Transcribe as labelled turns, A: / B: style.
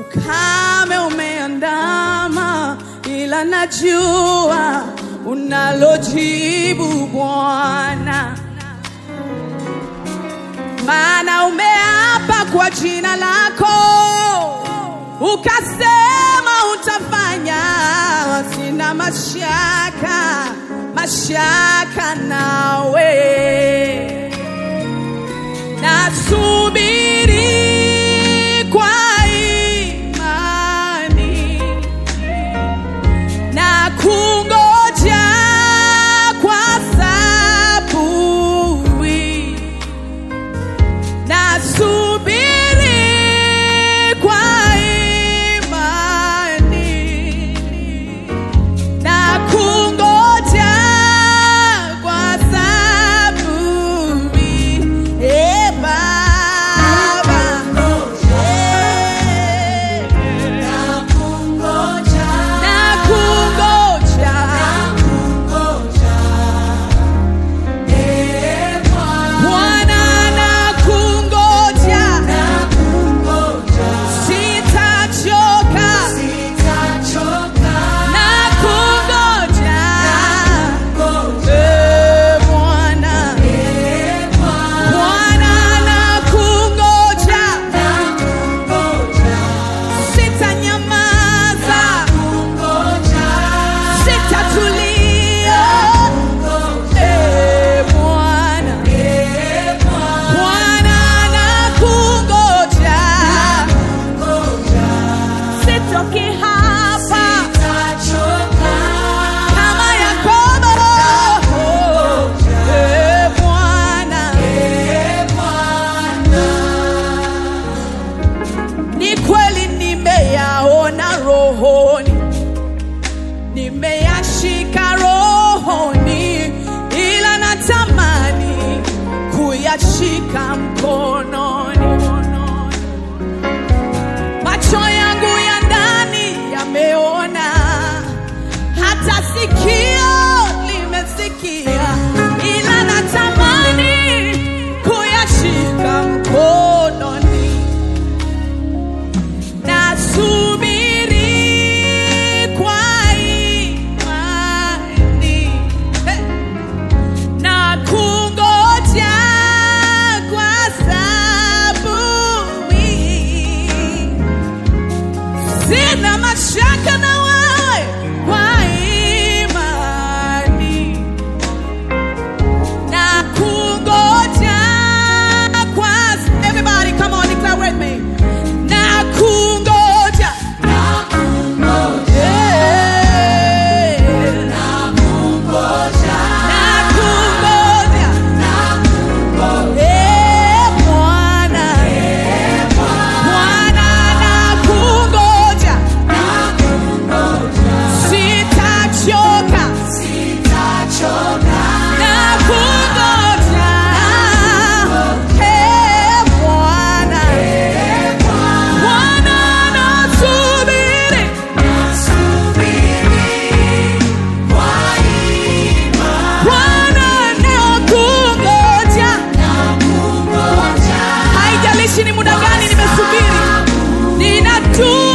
A: ukame umeandama, ila najua unalojibu Bwana, maana umeapa kwa jina lako, ukasema utafanya. Sina mashaka, mashaka nawe nasubiri kwa imani na kungoja kwa saburi nasubiri kwa imani na kungoja kwa saburi e Baba Eh, na kungoja Bwana na kungoja sitachoka na kungoja Eh, Bwana Bwana na kungoja sitanyamaza sitatulia Eh, Bwana Bwana na kungoja sitoki hapa kama Yakobo Eh, Bwana ni kweli nimeyaona rohoni nimeyashika rohoni ila natamani kuyashika mkononi macho yangu ya ndani yameona hata sikio limesikia ila natamani kuyashika mkononi nasubiri kwa imani Hey! na kungoja kwa saburi. Sina mashaka na wewe kwa imani na kungoja kwa everybody come on declare with me na kungoja Yeah. na kungoja Eh, Bwana Bwana na kungoja sitachoka na kungoja Eh, Bwana Bwana nasubiri Bwana nakungoja haijalishi ni muda gani nimesubiri ninatu